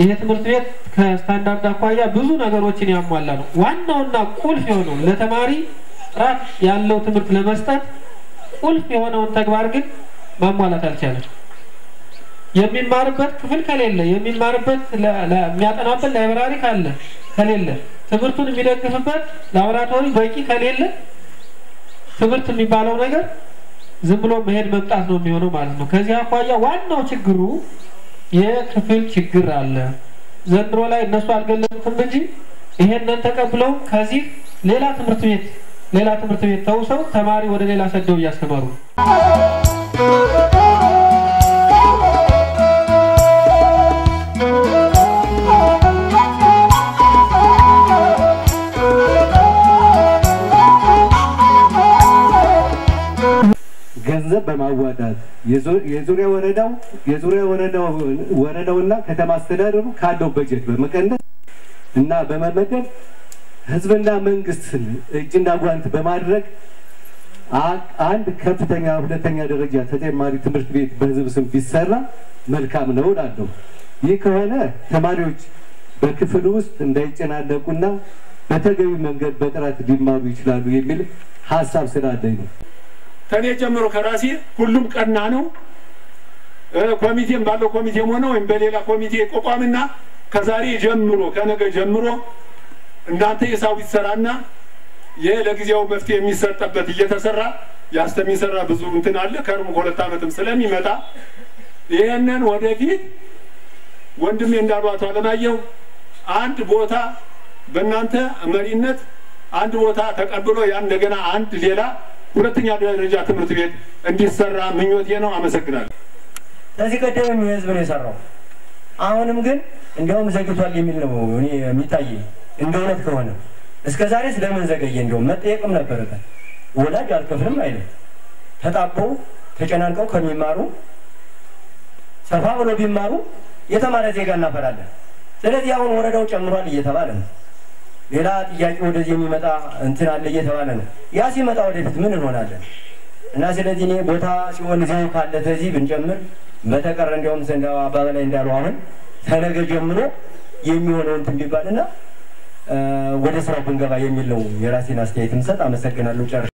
ይሄ ትምህርት ቤት ከስታንዳርድ አኳያ ብዙ ነገሮችን ያሟላ ነው። ዋናውና ቁልፍ የሆነው ለተማሪ ጥራት ያለው ትምህርት ለመስጠት ቁልፍ የሆነውን ተግባር ግን ማሟላት አልቻለም። የሚማርበት ክፍል ከሌለ፣ የሚማርበት የሚያጠናበት ላይብራሪ ካለ ከሌለ፣ ትምህርቱን የሚደግፍበት ላቦራቶሪ በቂ ከሌለ ትምህርት የሚባለው ነገር ዝም ብሎ መሄድ መምጣት ነው የሚሆነው ማለት ነው። ከዚህ አኳያ ዋናው ችግሩ የክፍል ችግር አለ። ዘንድሮ ላይ እነሱ አልገለጹትም እንጂ ይሄንን ተቀብለው ከዚህ ሌላ ትምህርት ቤት ሌላ ትምህርት ቤት ተውሰው ተማሪ ወደ ሌላ ሰደው እያስተማሩ ነው። ገንዘብ በማዋጣት የዙሪያ ወረዳው የዙሪያ ወረዳውና ከተማ አስተዳደሩ ካለው በጀት በመቀነስ እና በመመደብ ህዝብና መንግስትን እጅና ጓንት በማድረግ አንድ ከፍተኛ ሁለተኛ ደረጃ ተጨማሪ ትምህርት ቤት በህዝብ ስም ቢሰራ መልካም ነው እላለሁ። ይህ ከሆነ ተማሪዎች በክፍል ውስጥ እንዳይጨናነቁና በተገቢ መንገድ በጥራት ሊማሩ ይችላሉ የሚል ሀሳብ ስላለኝ ነው። ከኔ ጀምሮ ከራሴ ሁሉም ቀና ነው። ኮሚቴም ባለው ኮሚቴም ሆነ ወይም በሌላ ኮሚቴ ቆቋምና ከዛሬ ጀምሮ ከነገ ጀምሮ እናንተ የሳው ይሰራና ይሄ ለጊዜው መፍትሄ የሚሰጠበት እየተሰራ ያስተሚሰራ ብዙ እንትን አለ። ከርሙ ከሁለት ዓመትም ስለሚመጣ ይህንን ወደፊት ወንድሜ እንዳሉ አቶ አለማየሁ አንድ ቦታ በእናንተ መሪነት አንድ ቦታ ተቀብሎ ያን እንደገና አንድ ሌላ ሁለተኛ ደረጃ ትምህርት ቤት እንዲሰራ ምኞቴ ነው። አመሰግናለሁ። ከዚህ ቀደምም የህዝብ ነው የሰራው። አሁንም ግን እንዲያውም ዘግቷል የሚል ነው እኔ የሚታየኝ እንደ እውነት ከሆነ እስከ ዛሬ ስለምን ዘገየ? እንዲያውም መጠየቅም ነበረበት። ወላጅ አልከፍልም አይልም። ተጣበው ተጨናንቀው ከሚማሩ ሰፋ ብሎ ቢማሩ የተማረ ዜጋ እናፈራለን። ስለዚህ አሁን ወረዳው ጨምሯል እየተባለ ነው። ሌላ ጥያቄ ወደዚህ የሚመጣ እንትን አለ እየተባለ ነው። ያ ሲመጣ ወደፊት ምን እንሆናለን? እና ስለዚህ እኔ ቦታ ሲሆን እዚሁ ካለ ተዚህ ብንጨምር በተቀረ እንዲያውም ዘንዳው አባበላይ እንዳሉ አሁን ተነገ ጀምሮ የሚሆነው እንትን ቢባልና ወደ ስራው ብንገባ የሚል ነው የራሴን አስተያየት ምሰጥ። አመሰግናለሁ። ጨርሻለሁ።